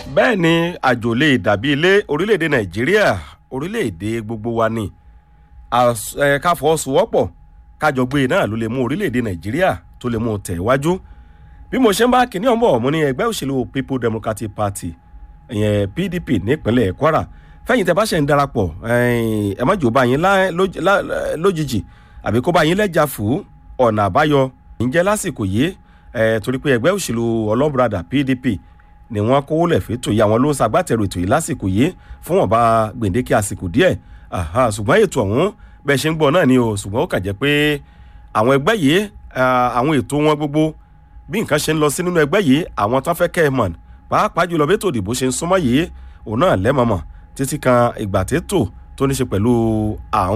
bẹ́ẹ̀ ni àjò lè dàbí ilé orílẹ̀-èdè nàìjíríà orílẹ̀-èdè gbogbo wa ni Às- ẹ, ká fọwọ́sowọ́pọ̀ kájọ gbé náà ló lè mú orílẹ̀-èdè nàìjíríà tó lè mú tẹ̀ wájú bí mo ṣe ń bá kinní ọ̀nbọ̀ mo ní ẹgbẹ́ òṣèlú people democratic party ìyẹn pdp nípínlẹ̀ kwara fẹ́yìn tẹ́ bá ṣe ń darapọ̀ ẹ̀yìn, ẹ má jò bá yín lá- lój- lá- lójijì àbí kó bá yín lẹ́jà fún ọ̀nà àbáyọ ǹjẹ́ lásìkò yìí ẹ̀, torí pé ẹgbẹ́ òṣèlú ọlọ́bùradà pdp ni wọ́n kówó lẹ̀ fẹ́tò yìí àwọn ló ń ṣagbátẹrù ètò yìí lásìkò yìí fún wọn bá gbèǹdéke àsìkò díẹ̀ Àhà, ṣùgbọ́n ètò ọ̀hún bẹ́ẹ̀ ṣe ń gbọ́ náà ni o ṣùgbọ́n ó kàn jẹ́ pé àwọn ẹgbẹ́ yìí ah, àwọn ètò wọn gbogbo bí nǹkan ṣe ń lọ sí nínú ẹgbẹ́ yìí àwọn tán fẹ́ kẹ́ ẹ mọ̀ pàápàá jùlọ bí ètò ìdìbò ṣe ń súnmọ́ yìí òun náà lẹ́mọ̀mọ̀ títí kan ìgbà tètò tó ní ṣe pẹ̀lú àwọn